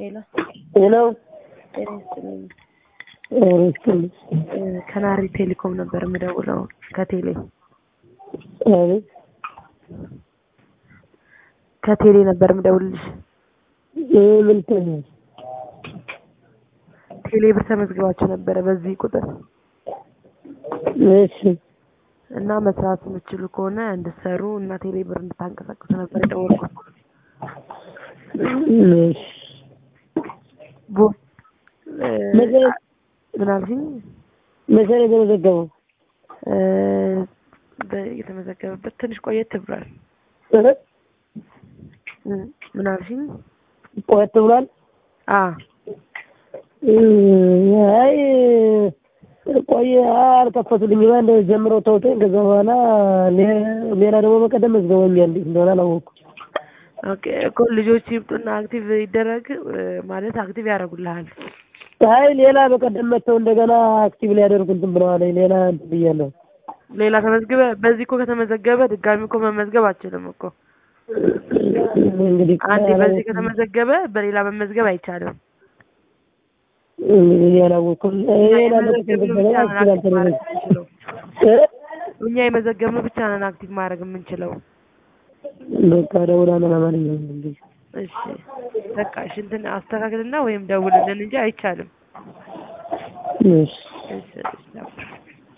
ሄሎ ሄሎ ጤና ይስጥልኝ። ሪስክል እ ከናሪ ቴሌኮም ነበር የምደውለው ከቴሌ አቤት ከቴሌ ነበር የምደውልልሽ። ምን ትሆኛል? ቴሌ ብር ተመዝግባችሁ ነበረ በዚህ ቁጥር እሺ እና መስራት የምትችሉ ከሆነ እንድትሰሩ እና ቴሌ ብር እንድታንቀሳቅሱ ነበር የደወልኩት። እሺ ቦ እ መቼ- ምን አልሽኝ? መቼ ነው የተመዘገበው? እ በ- የተመዘገበበት ትንሽ ቆየት ብሏል። እ? እ ምን አልሽኝ? ቆየት ብሏል። አ እ፣ አይ ቆየ አልከፈቱልኝም። አንድ ጀምረው ተውተኝ ከዛ በኋላ ሌ- ሌላ ደግሞ በቀደም መዝገበኛል። እንዴት እንደሆነ አላወኩም። ኦኬ እኮ ልጆች ይምጡና አክቲቭ ይደረግ እ ማለት አክቲቭ ያደርጉልሃል። አይ ሌላ በቀደም መጥተው እንደገና አክቲቭ ሊያደርጉ እንትን ብለዋል። ሌላ እንትን ብያለሁ። ሌላ ተመዝግበ በዚህ እኮ ከተመዘገበ ድጋሚ እኮ መመዝገብ አችልም እኮ እንግዲህ አንዴ በዚህ ከተመዘገበ በሌላ መመዝገብ አይቻልም። እንግዲህ አላወኩም። ሌላ የመዘገብነው ብቻ ነን በተመዘገበ አክቲቭ ማድረግ የምንችለው። እ? እኛ የመዘገብነው ብቻ ነን አክቲቭ ማድረግ የምንችለው። በቃ ደውላለሁ ለማንኛውም እንግዲህ እሺ በቃ እሺ እንትን አስተካክልና ወይም ደውልልን እንጂ አይቻልም። እሺ እሺ እሺ